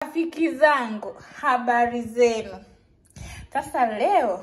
Marafiki zangu, habari zenu? Sasa leo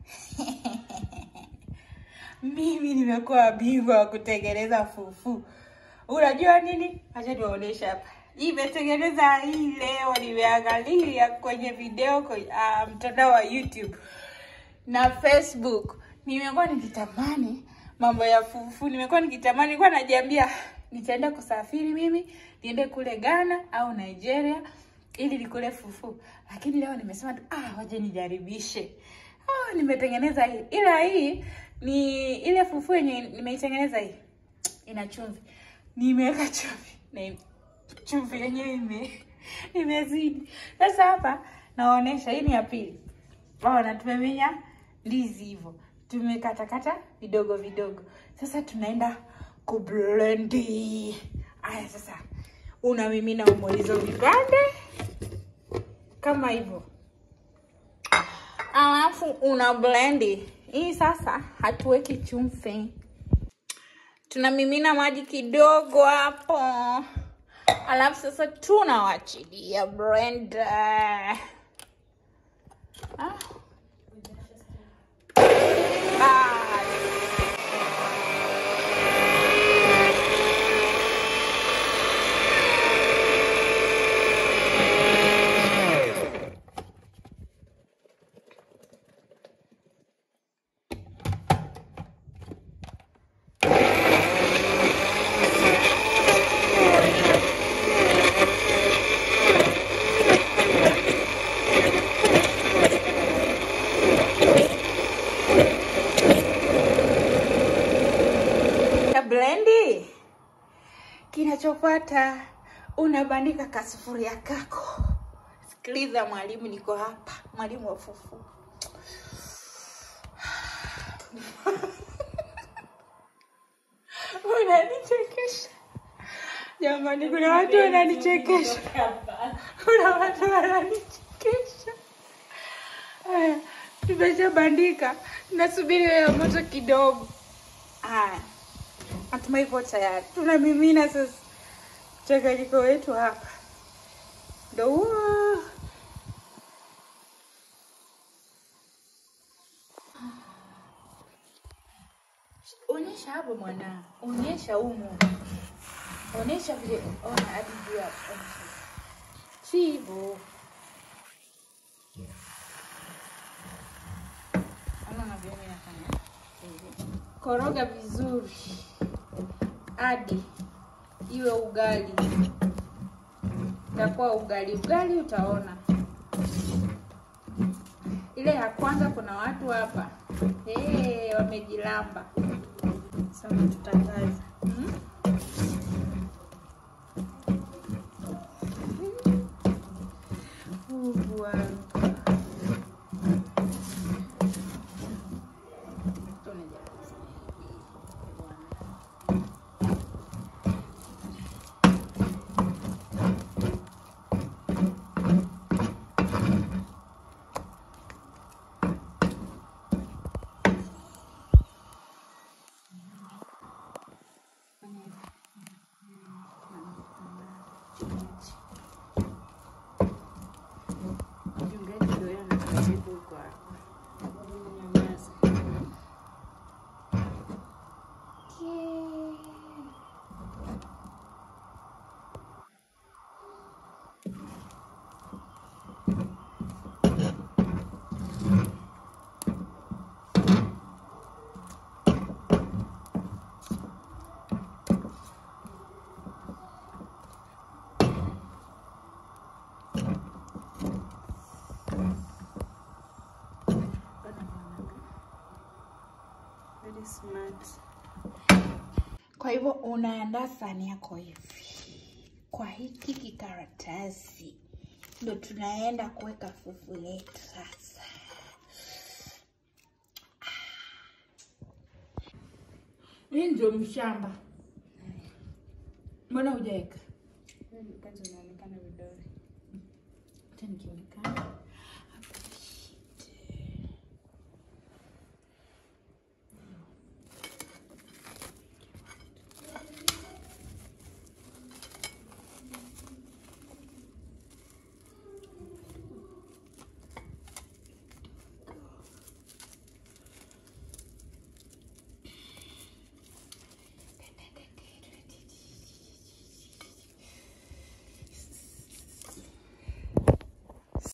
mimi nimekuwa bingwa wa kutengeneza fufu. Unajua nini? Acha niwaoneshe hapa. Nimetengeneza hii leo, nimeangalia kwenye video kwenye uh, mtandao wa YouTube na Facebook. Nimekuwa nikitamani mambo ya fufu, nimekuwa nikitamani, nilikuwa najiambia nitaenda kusafiri mimi niende kule Ghana au Nigeria ili nikule fufu, lakini leo nimesema tu ah, waje nijaribishe. Ah, nimetengeneza hii, ila hii ni ile fufu yenye nimeitengeneza hii ina chumvi, nimeweka chumvi na chumvi yenyewe ime imezidi. Sasa hapa naonesha, hii ni ya pili. Ona, tumemenya ndizi hivyo, tumekatakata vidogo vidogo. Sasa tunaenda kublendi. Aya, sasa unamimina umo hizo vipande kama hivyo, alafu una blendi hii. Sasa hatuweki chumvi, tunamimina maji kidogo hapo, alafu sasa tunawachilia blender. Ah. Bye. ya blendi. Kinachofuata unabandika kasufuria kako. Sikiliza mwalimu, niko hapa, mwalimu wa fufu. Unanichekesha jamani, kuna watu wananichekesha, kuna watu wananichekesha. Haya, tumeshabandika, nasubiri wewe moto kidogo. Haya, natumai ipo tayari. Tunamimina sasa mchanganyiko wetu hapa, ndo huo. Onyesha hapo mwana, onyesha humu, onyesha vile, ona hadi juu hapo, onyesha. si hivyo. Ona unavyoona inafanya hivi. Koroga vizuri hadi iwe ugali, itakuwa ugali ugali, utaona ile ya kwanza. Kuna watu hapa hey, wamejilamba. Sasa tutakaza hmm? Mungu wangu. Mchungaji ndio yeye anakaribu huko hapo. Nyamaza. Very smart. Kwa hivyo unaandaa sahani yako hivi, kwa hiki kikaratasi ndo tunaenda kuweka fufu letu sasa. Hii ndio mshamba. Mbona hujaweka? Kwanza unaonekana vidole. Acha nikionekana.